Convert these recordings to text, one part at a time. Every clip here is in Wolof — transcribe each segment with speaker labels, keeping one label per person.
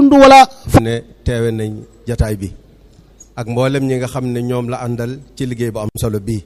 Speaker 1: dund wala
Speaker 2: ne teewe nañ jataay bi ak mboolem ñi nga xam ne ñoom la àndal ci liggéey bu am solo bii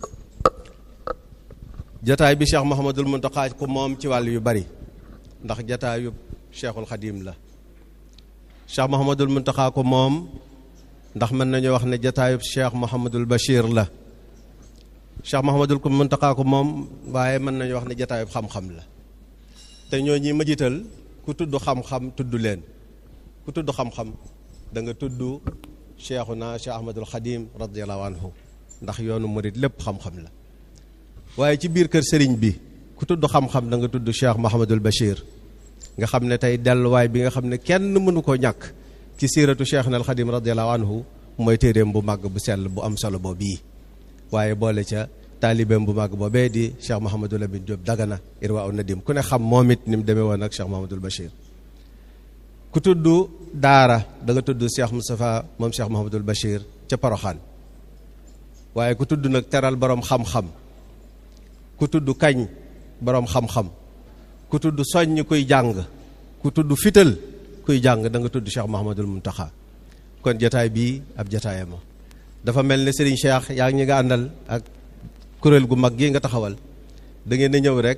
Speaker 2: jataay bi Cheikh Mouhamadul Mountakha ko moom ci wàll yu bari ndax jataayu Cheikhul Khadim la Cheikh Mouhamadul Mountakha ko moom ndax mën nañu wax ne jataayub Cheikh Mouhamadul Bachir la Cheikh Mouhamadul Mountakha ko moom waaye mën nañu wax ne jataayub xam-xam la te ñoo ñi ma jiital ku tudd xam-xam tudd leen ku tudd xam-xam da nga tudd Cheikhuna Cheikh Ahmadul Khadim radiyallahu anhu ndax yoonu murid lépp xam-xam la waaye ci biir kër sëriñ bi ku tudd xam-xam da nga tudd Cheikh Mouhamadul Bachir nga xam ne tey delluwaay bi nga xam ne kenn mënu koo ñàkk ci siiratu Cheikh na al Khadim radiyallahu anhu mooy téeréem bu màgg bu sell bu am solo boobu bii waaye boole ca taalibeem bu màgg boobee di Cheikh Mouhamadul Amin Diop Dagana Irwa un Nadim ku ne xam moom it ni mu demee woon ak Cheikh Mouhamadul Bachir ku tudd daara da nga tudd Cheikh Moustapha moom Cheikh Mouhamadul Bachir ca Poroxaan waaye ku tudd nag teral borom xam-xam ku tudd kañ borom xam-xam ku tudd soññ kuy jàng ku tudd fital kuy jàng da nga tudd Cheikh Mouhamadul Mountakha kon jataay bii ab jataayama dafa mel ne Serigne Cheikh yaa ngi ñi nga àndal ak kuréel gu mag gi nga taxawal da ngeen a ñëw rek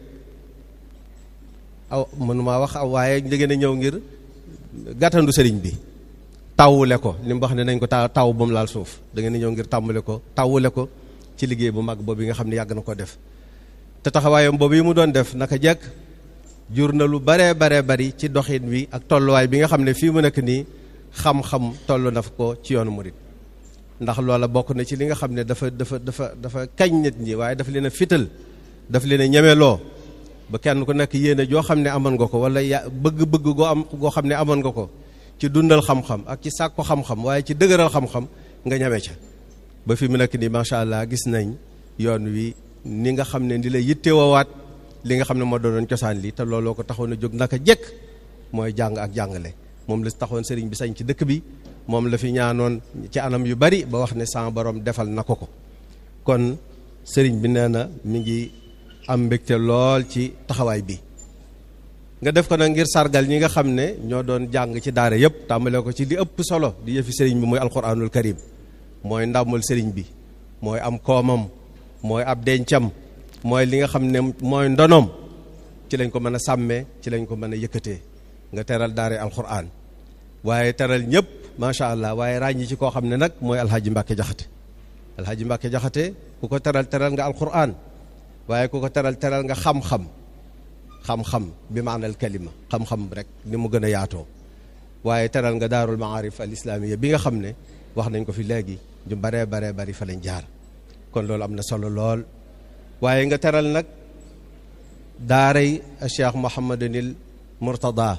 Speaker 2: aw mënumaa wax aw waaye da ngeen a ñëw ngir gàttandu sëriñ bi tawule ko li mu wax ne nañ ko taw taw ba mu laal suuf da ngeen a ñëw ngir tàmbale ko tawule ko ci liggéey bu mag boobu nga xam ne yàgg na ko def te taxawaayam boobu yi mu doon def naka jekk jur na lu baree baree bari ci doxin wi ak tolluwaay bi nga xam ne fii mu nekk nii xam-xam toll na ko ci yoonu murit ndax loola bokk na ci li nga xam ne dafa dafa dafa dafa kañ nit ñi waaye dafa leen a fital dafa leen a ñemeloo ba kenn ku nekk yéene joo xam ne amoon nga ko wala ya bëgg-bëgg goo am goo xam ne amoon nga ko ci dundal xam-xam ak ci sàkku xam-xam waaye ci dëgëral xam-xam nga ñeme ca ba fi mu nekk nii macha allah gis nañ yoon wi ni nga xam ne di la yittewoowaat li nga xam ne moo doonoon cosaan li te looloo ko taxoon a jóg naka jekk mooy jàng ak jàngale moom la taxoon sëriñ bi sañ ci dëkk bi moom la fi ñaanoon ci anam yu bari ba wax ne sama borom defal na ko ko kon sëriñ bi nee na mi ngi am mbégte lool ci taxawaay bi nga def ko nag ngir sargal ñi nga xam ne ñoo doon jàng ci daara yëpp tàmbale ko ci di ëpp solo di yëfi sëriñ bi mooy alquranul karim mooy ndàmmul sëriñ bi mooy am koomam mooy ab dencam mooy li nga xam ne mooy ndonoom ci lañ ko mën a sàmmee ci lañ ko mën a yëkkatee nga teral daare alquran waaye teral ñëpp macha allah waaye ràññi ci koo xam ne nag mooy alhaji mbàkke jaxate alhaji mbàkke jaxate ku ko teral teral nga alquran waaye ku ko teral teral nga xam-xam xam-xam bi maanal kalima xam-xam rek ni mu gën a yaatoo waaye teral nga daarul maarif al islamiya bi nga xam ne wax nañ ko fi léegi ñu baree baree bari fa lañ jaar kon loolu am na solo lool waaye nga teral nag daaray cheikh mohamadunil murtada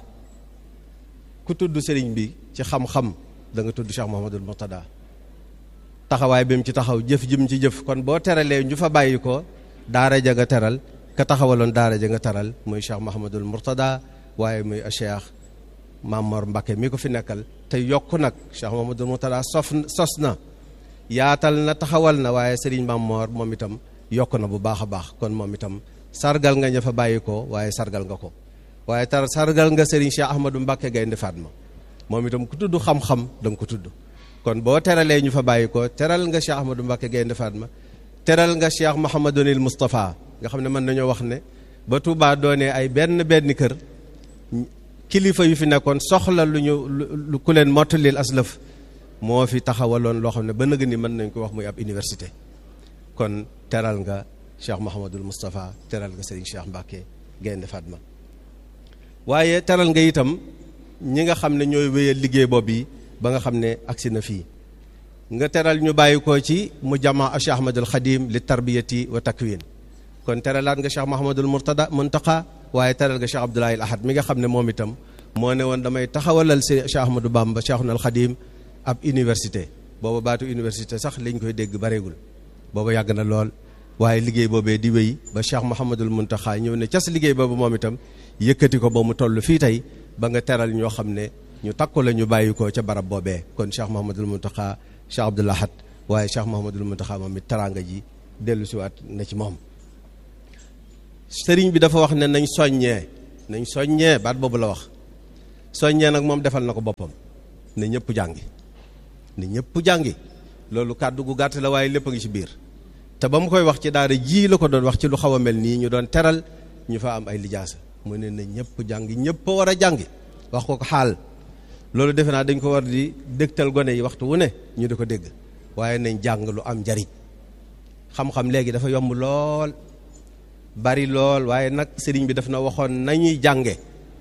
Speaker 2: ku tudd sëriñ bi ci xam-xam da nga tudd cheikh mohamadul murtada taxawaay bi mu ci taxaw jëf jëm ci jëf kon boo teralee ñu fa bàyyi ko daara ja nga teral ka taxawaloon daara ja nga teral muy cheikh mohamadul murtada waaye muy cheikh Mamor Mbakke mi ko fi nekkal te yokk nag cheikh mohamadul murtada sof sos na yaatal na taxawal na waaye sëriñ Mamor moom itam yokk na bu baax a baax kon moom itam sargal nga ña fa bàyyi ko waaye sargal nga ko waaye tar sargal nga sëriñ cheikh ahmadou Mbakke Gaynde Fatma moom itam ku tudd xam-xam da nga ko tudd kon boo teralee ñu fa bàyyi ko teral nga cheikh ahmadou Mbakke Gaynde Fatma teral nga cheikh Mouhamadunil Moustapha nga xam ne mën nañoo wax ne ba Touba doonee ay benn benn kër kilifa yu fi nekkoon soxla lu ñu lu ku leen mottalil aslëf moo fi taxawaloon loo xam ne ba nëg ni mën nañ ko wax muy ab université kon teral nga cheikh Mouhamadul Moustapha teral nga Serigne Cheikh Mbacke Gaynde Fatma waaye teral nga itam ñi nga xam ne ñooy wéyal liggéey boobu yi ba nga xam ne agsi na fii nga teral ñu bàyyi ko ci mu jama Cheikh Ahmadul Khadim li tarbiyati wa takwin kon teralaat nga Cheikh Mouhamadul Mourtada Muntaqa waaye teral nga Cheikh Abdoulaye Ahad mi nga xam ne moom itam moo ne woon damay taxawalal si Cheikh Ahmadou Bamba Cheikhul Khadim ab université booba baatu université sax liñ koy dégg bareegul booba yàgg na lool waaye liggéey boobee di wéy ba Cheikh Mouhamadul Muntaqa ñëw ne cas liggéey boobu moom itam yëkkati ko ba mu toll fii tey ba nga teral ñoo xam ne ñu takku la ñu bàyyi ko ca barab boobee kon Cheikh Mouhamadul Muntaqa Cheikh Abdoul Ahad waaye Cheikh Mouhamadul Muntaqa moom it teraanga ji dellu siwaat na ci moom sëriñ bi dafa wax ne nañ soññee nañ soññee baat boobu la wax soññee nag moom defal na ko boppam ne ñëpp jàngi ne ñëpp jàngi loolu kàddu gu gàtt la waaye lépp a ngi ci biir te ba mu koy wax ci daara ji la ko doon wax ci lu xaw a mel nii ñu doon teral ñu fa am ay lijaasa mu ne na ñëpp jàngi ñëpp a war a jàngi wax ko ko xaal loolu defe naa dañ ko war di dégtal gone yi waxtu wu ne ñu di ko dégg waaye nañ jàng lu am njariñ xam-xam léegi dafa yomb lool bari lool waaye nag sëriñ bi daf na waxoon nañuy jànge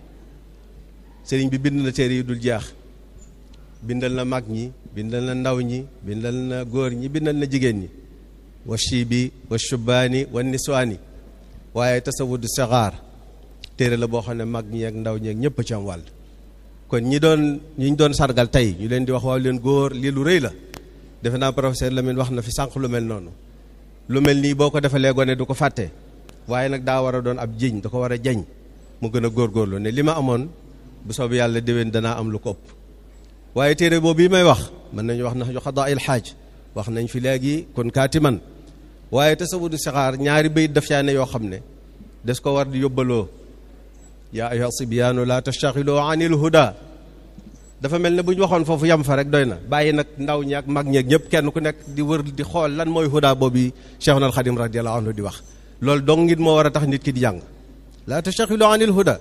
Speaker 2: sëriñ bi bind na téere yi dul jeex bindal na mag ñi bindal na ndaw ñi bindal na góor ñi bindal na jigéen ñi wa shibi wa shubaani wa niswaani waaye tasawudu saxaar téere la boo xam ne mag ñi ak ndaw ñi ak ñëpp ci am wàll kon ñi doon ñi ñu doon sargal tey ñu leen di wax waaw leen góor lii lu rëy la defe naa professeur Lamine wax na fi sànq lu mel noonu lu mel nii boo ko defalee gone du ko fàtte waaye nag daa war a doon ab jiñ da ko war a jañ mu gën a góorgóorlu ne li ma amoon bu soobee yàlla déwén danaa am lu ko ëpp waaye téere boobu yi may wax mën nañu wax na xadaa il xaaj wax nañ fi léegi kon kaati man waaye tasawudu sixaar ñaari bayit daf caa ne yoo xam ne des ko war di yóbbaloo yaa ayyuha sibyaanu la tastaxilu anil huda dafa mel ne bu ñu waxoon foofu yam fa rek doy na bàyyi nag ndaw ñi ak mag ñeeg ñëpp kenn ku nekk di wër di xool lan mooy huda boobu Cheikhul Xadim radiyallahu anhu di wax loolu dong ngit moo war a tax nit ki di jàng la tastaxilu anil huda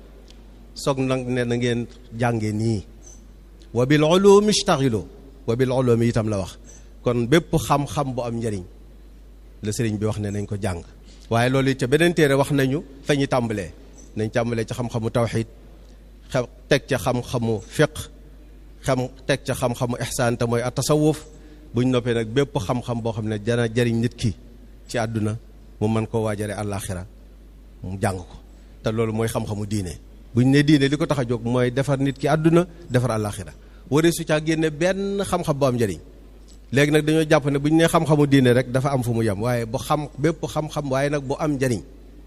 Speaker 2: soog nag ne na ngeen jànge nii wa bil ulumi ishtaxilu wa bil ulumi itam la wax kon bépp xam-xam bu am njariñ la sëriñ bi wax ne nañ ko jàng waaye loolu it ca beneen téere wax nañu fa ñu tàmbalee nañ tàmbalee ca xam-xamu tawxid xam teg ca xam-xamu fiq xam teg ca xam-xamu ihsaan te mooy at tasawuf buñ noppee nag bépp xam-xam boo xam ne dana jariñ nit ki ci àdduna mu mën koo waajare àllaaxira mu jàng ko te loolu mooy xam-xamu diine buñ ne diine li ko tax a jóg mooy defar nit ki àdduna defar àllaaxira waree su caa génne benn xam-xam bu am njariñ léegi nag dañoo jàpp ne bu ñu nee xam-xamu diine rek dafa am fu mu yem waaye bu xam bépp xam-xam waaye nag bu am njariñ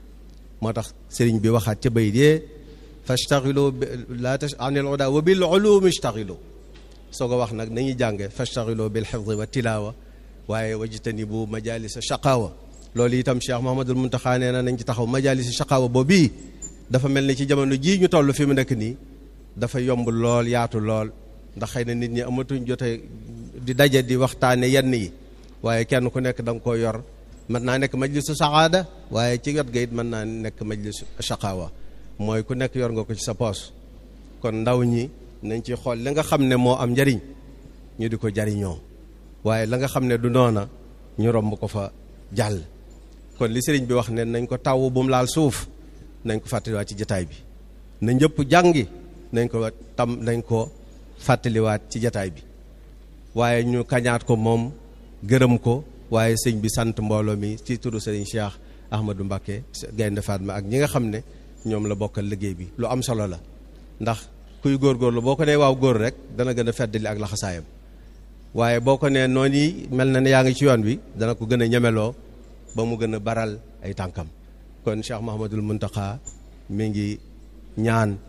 Speaker 2: moo tax sëriñ bi waxaat ca bayit yee fastaxilu la tash anil uda wa bil ulumi istaxilu soo ko wax nag nañuy jànge fastaxilu bil xifdi wa tilaawa waaye wajtanibu majalisa shaqaawa loolu itam Cheikh Mahamadul Muntaxa nee na nañ ci taxaw majalisa shaqaawa boobu bii dafa mel ni ci jamono jii ñu toll fi mu nekk nii dafa yomb lool yaatu lool ndax xëy na nit ñi amatuñ jote di daje di waxtaane yenn yi waaye kenn ku nekk da nga koo yor mën naa nekk majlisu saxaada waaye ci wet ga it mën naa nekk majlisu shaqaawa mooy ku nekk yor nga ko ci sa poos kon ndaw ñi nañ ci xool li nga xam ne moo am njariñ ñu di ko jariñoo waaye la nga xam ne du noona ñu romb ko fa jàll kon li sëriñ bi wax ne nañ ko taw bu mu laal suuf nañ ko fàttaliwaat ci jataay bi na ñëpp jàngi nañ ko tam nañ ko fàttaliwaat ci jataay bi waaye ñu kañaat ko moom gërëm ko waaye sëñ bi sant mbooloo mi ci turu sëriñ Cheikh Ahmadou Mbacké Gaynde Fatma ak ñi nga xam ne ñoom la bokkal liggéey bi lu am solo la ndax kuy góorgóorlu boo ko nee waaw góor rek dana gën a feddali ak laxasaayam waaye boo ko nee noonu yi mel na ne yaa ngi ci yoon wi dana ko gën a ñemeloo ba mu gën a baral ay tànkam kon Cheikh Mahamadul Muntaxa mi ngi ñaan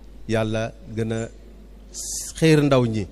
Speaker 2: yàlla gën a xiir ndaw ñi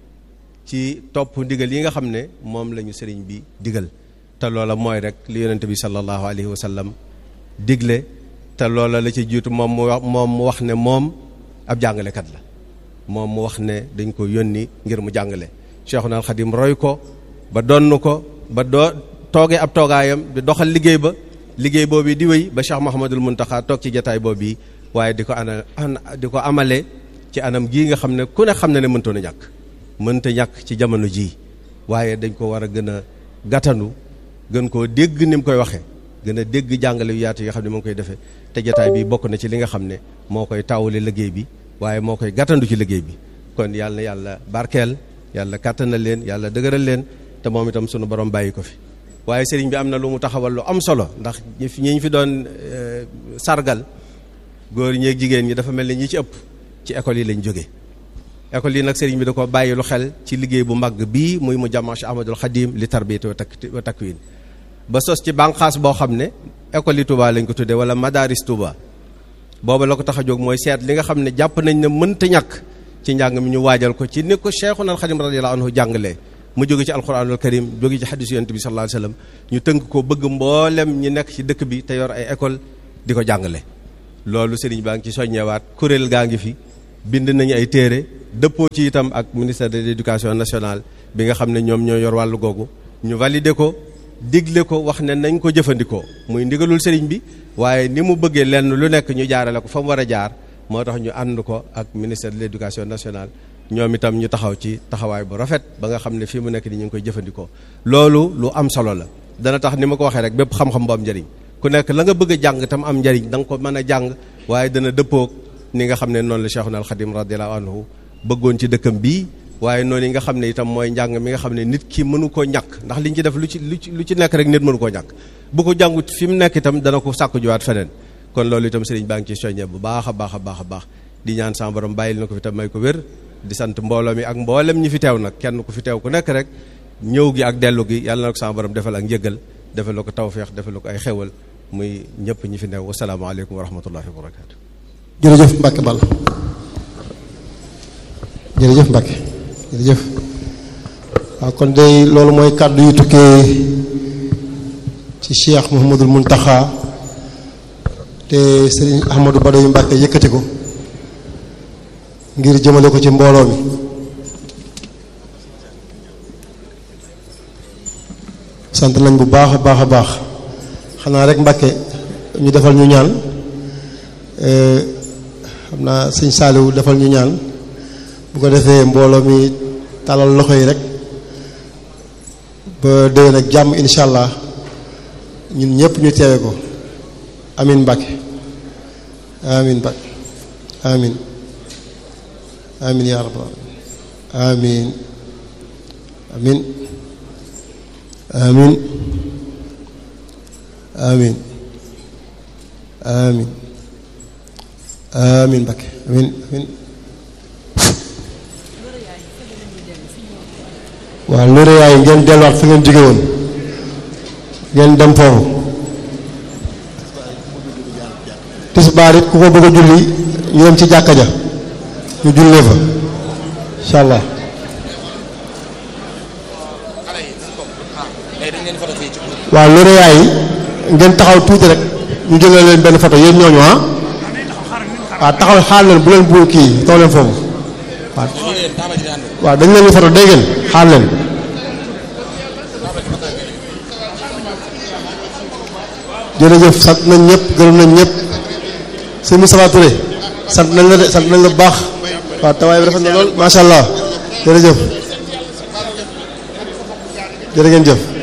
Speaker 2: ci topp ndigal yi nga xam ne moom la ñu sëriñ bi digal te loola mooy rek li yonente bi sallallahu alayhi wa sallam digle te loola la ci jiitu moom mu wax moom mu wax ne moom ab jàngalekat la moom mu wax ne dañ ko yónni ngir mu jàngale Cheikhuna al Xadim roy ko ba donn ko ba doo toogee ab toogaayam di doxal liggéey ba liggéey boobu di wéy ba Cheikh Mouhamadul Muntaxa toog ci jataay boobu yi waaye di ko ana di ko amale ci anam gii nga xam ne ku ne xam ne ne mëntoon a ñàkk mënta ñàkk ci jamono jii waaye dañ ko war a gën a gàttanu gën koo dégg ni mu koy waxee gën a dégg jàngale yu yaatu yoo xam ne moo ngi koy defee te jataay bi bokk na ci li nga xam ne moo koy taawale liggéey bi waaye moo koy gàttandu ci liggéey bi kon yàlla na yàlla barkeel yàlla kàttanal leen yàlla dëgëral leen te moom itam sunu borom bàyyi ko fi waaye sëriñ bi am na lu mu taxawal lu am solo ndax ñi fi ñi fi doon sargal góor ñeeg jigéen ñi dafa mel ni ñi ci ëpp ci école yi lañ jóge école yi nag sëriñ bi da ko bàyyi lu xel ci liggéey bu mag bii muy mu jàmma Cheikh Ahmadul Xadim li tarbiyati wa takwin ba sos ci bànqaas boo xam ne école yi Touba lañ ko tuddee wala madaris Touba booba la ko tax a jóg mooy seet li nga xam ne jàpp nañ ne mënta ñàkk ci njàng mi ñu waajal ko ci ni ko Cheikhuna al Xadim radiyallahu anhu jàngalee mu jóge ci alquranul karim jóge ci xadisu yonent bi sallallahu alayhi wasallam ñu tënk ko bëgg mboolem ñi nekk ci dëkk bi te yor ay école di ko jàngale loolu sëriñ baa ngi ci soññewaat kuréel gaa ngi fi bind nañu ay téere dëppoo ci itam ak ministère de l'éducation nationale bi nga xam ne ñoom ñoo yor wàllu googu ñu valider ko digle ko wax ne nañ ko jëfandikoo muy ndigalul sëriñ bi waaye ni mu bëggee lenn lu nekk ñu jaarale ko fa mu war a jaar moo tax ñu ànd ko ak ministère de l'éducation nationale ñoom itam ñu taxaw ci taxawaay bu rafet ba nga xam ne fii mu nekk ni ñu ngi koy jëfandikoo loolu lu am solo la dana tax ni ma ko waxee rek bépp xam-xam bu am njëriñ ku nekk la nga bëgg a jàng tam am njëriñ da nga ko mën a jàng waaye dana dëppoog ni nga xam ne noonu la Cheikhuna al Khadim radiyallahu anhu bëggoon ci dëkkam bii waaye noonu yi nga xam ne itam mooy njàng mi nga xam ne nit ki mënu koo ñàkk ndax liñ ci def lu ci lu ci lu ci nekk rek nit mënu koo ñàkk bu ko jàngut fi mu nekk itam dana ko sàkku juwaat feneen kon loolu itam sëriñ baa ngi ci soññee bu baax a baax a baax a baax di ñaan sama borom bàyyil na ko fi tam may ko wér di sant mbooloo mi ak mboolem ñi fi teew nag kenn ku fi teew ku nekk rek ñëw gi ak dellu gi yàlla na ko sama borom defal ak njëgal defal la ko tawféex defal la ko ay xewal muy ñëpp ñi fi neew wasalaamaaleykum wa rahmatullahi wa barakaatu.
Speaker 1: jërëjëf Mbacke Ball jërëjëf Mbacke jërëjëf waaw kon day loolu mooy kàddu yu tukkee ci Cheikh Mouhamadul Mountakha te Serigne Ahmadou Badawi Mbacke yëkkati ko ngir jëmale ko ci mbooloo mi sant nañ bu baax a baax a baax xanaa rek Mbacke ñu defal ñu ñaan xam naa sëñ Saliou defal ñu ñaan bu ko defee mbooloo mi talal loxo yi rek ba déwén ak jàmm incha allah ñun ñëpp ñu teewe ko amin Mbacke amin Mbacke amin amin yaa rabbal amin amin amin amin amin amin Mbacke amin amin waaw loolu yaay ngeen delluwaat fa ngeen jóge woon ngeen dem foofu tisbaar it ku ko bëgg a julli ñu dem ci jàkka ja ñu jullee fa incha allah waaw loolu yaay ngeen taxaw tuuti rek ñu jëlee leen benn photo yéen ñooñu ah waaw taxaw xaal leen bu leen bu kii taw leen foofu waaw waaw dañ leen di photo dégg ngeen xaal leen jërëjëf sant nañ ñëpp gërëm nañ ñëpp sëñ Moustapha Touré sant nañ la de sant nañ la bu baax waaw tawaay bi rafet na lool macha allah jërëjëf jërë ngeen jëf